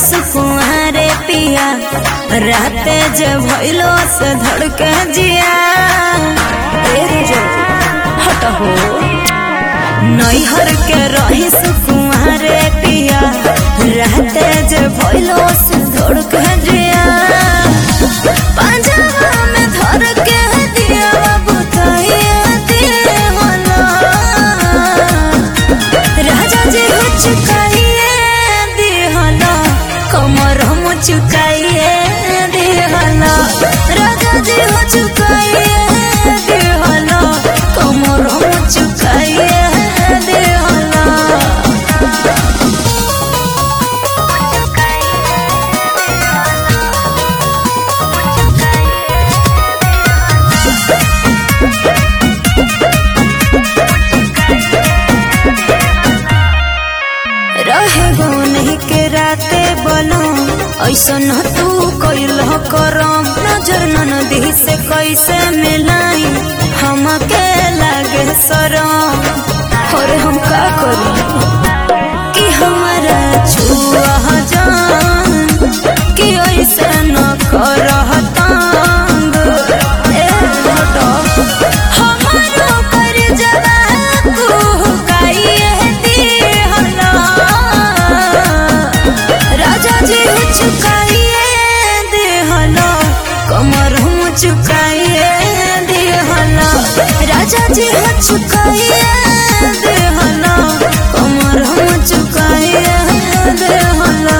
सुकुआरे पिया राते जे भइलो से धड़के जिया तेरे जो हट हो नैहर के रही सुकुआरे पिया राते जे भइलो से धड़के जिया पंजाबा में धर के दिया बुताइया दिए होला राजा जी हो चुकाइए दिहला कमर हम चुकाइए दिहला राजा जी हो चुकाइए दिहला कमर हम चुकाइए दिहला रहे गो नहीं के राते बनो ऐसन तू कैल करम नजर नदी से कैसे मिलाई हमके लागे सरम और हम का करी कि हमारा छुआ जान कि ऐसे न करह तंग ए हटो हमारो कर जवा कुहकाइए दिहला राजा जी हो चुकाइए दिहला कमर हम चुकाइए दिहला राजा जी हो चुकाइए दिहला कमर हम चुकाइए दिहला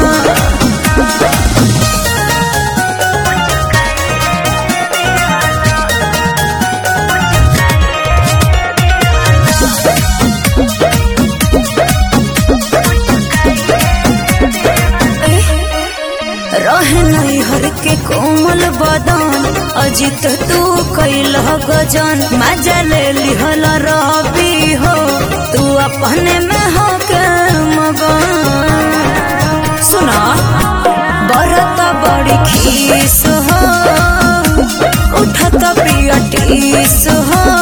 रहे नैहर के कोमल बदन अजित तू कैल गजन मजा ले लिहल रबी हो तू अपने में हो के मगन सुना बरत बड़ी खीस हो उठत पिया टीस हो